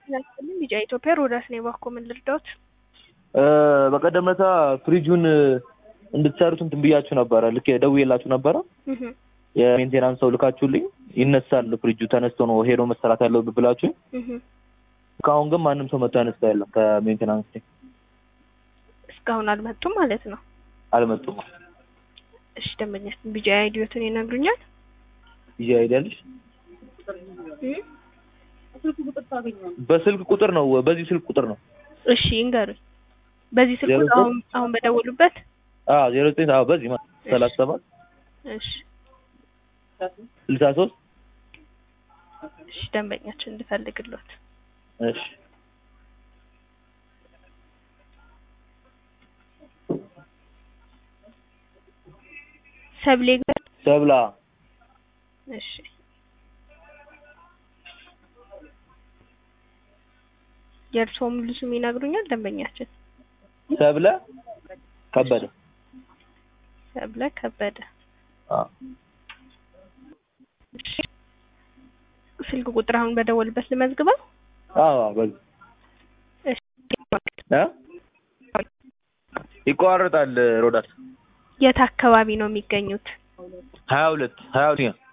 ናስልኝ ቢጫ ኢትዮጵያ ሮዳስ ነው የባኮ ምን ልርዳዎት? በቀደም ለታ ፍሪጁን እንድትሰሩት እንትን ብያችሁ ነበረ። ልክ ደውዬላችሁ ነበረ። እህ የሜንቴናንስ ሰው ልካችሁልኝ ይነሳል ፍሪጁ ተነስቶ ነው ሄዶ መሰራት ያለው ብላችሁ እህ እስካሁን ግን ማንም ሰው መጥቶ ያነሳ የለም። ከሜንቴናንስ ቲም እስካሁን አልመጡም ማለት ነው። አልመጡም። እሺ ደንበኛስ ቢጫ አይዲዮትን ይነግሩኛል? ይዤ አይደልሽ እህ በስልክ ቁጥር ነው። በዚህ ስልክ ቁጥር ነው። እሺ ይንገሩኝ። በዚህ ስልክ ዜሮ ቁጥር አሁን አሁን በደወሉበት? አዎ ዜሮ ዘጠኝ አዎ በዚህ ማለት ሰላሳ ሰባት እሺ ስልሳ ሶስት እሺ ደንበኛችን እንድፈልግሎት እሺ ሰብሌ ጋር ሰብላ እሺ የእርስዎ ሙሉ ስም ይነግሩኛል ደንበኛችን? ሰብለ ከበደ ሰብለ ከበደ። አዎ እሺ ስልክ ቁጥር አሁን በደወልበት ልመዝግበው? አዎ በዚህ እሺ እ ይቋረጣል ሮዳስ የት አካባቢ ነው የሚገኙት? ሀያ ሁለት ሀያ ሁለት